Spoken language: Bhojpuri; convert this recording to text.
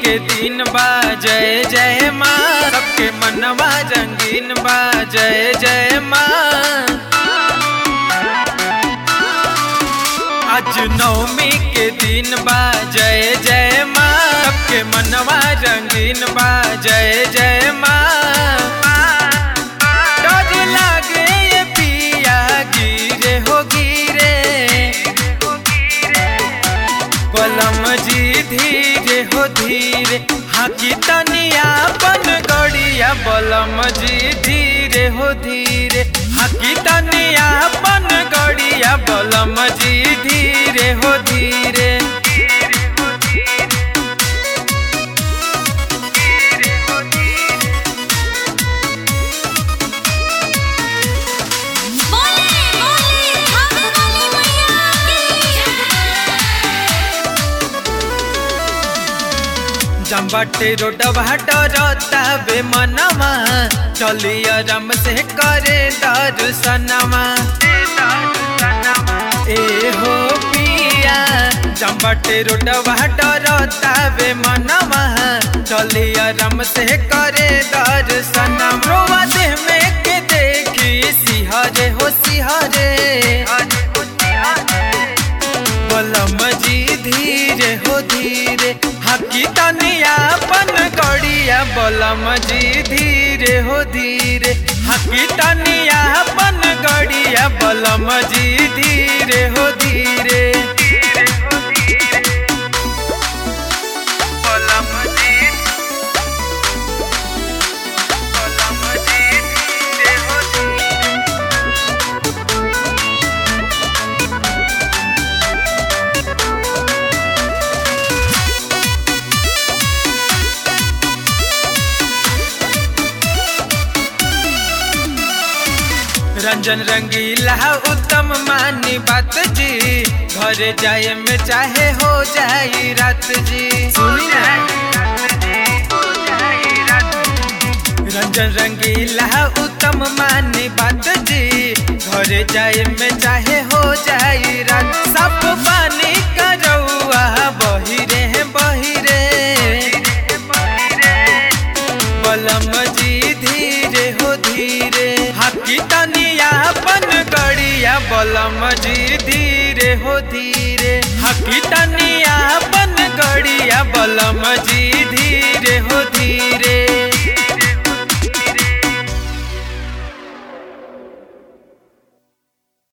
के दिन बा जय जय माँ सबके मनवा रंगीन बा जय जय माँ आज नवमी के दिन बा जय जय माँ सबके मनवा रंगीन बा जय जय माँ डर लागे ये पिया गिरे हो गिरे बलम जी धीरे हो धीरे हाकी तनिया बन गड़िया बलम जी धीरे हो धीरे हाकी तनिया बन गड़िया बलम जी धीरे हो धीरे बोले बोले हम वाली मैया की जम्बाटे रोड भाटरता बे मनवा चलिया रम से करे दर्शनमा ए हो पिया जम्बाटे रोड भाटरता बे मनवा चलिया रम से करे दर्शनम रोवा देह में के देखी सिहरे हो सिहरे बलम जी धीरे हो धीरे हकी तनिया बन गड़िया बलम जी धीरे हो धीरे हकी तनिया बन गड़िया बलम जी धीरे हो धीरे बलम जी बलम जी धीरे हो धीरे रंजन रंगीला उत्तम मानी बात जी घर जाए में चाहे हो जाई रात जी सुनी ना रंजन रंगीला उत्तम मानी बात जी घर जाए में चाहे हो जाई रात सब पानी का रउआ बहिरे बहिरे बलम जी धीरे हो धीरे हाकी तनिया बन गड़िया बलम जी धीरे हो धीरे हाकी तनिया बन गड़िया बलम जी धीरे हो धीरे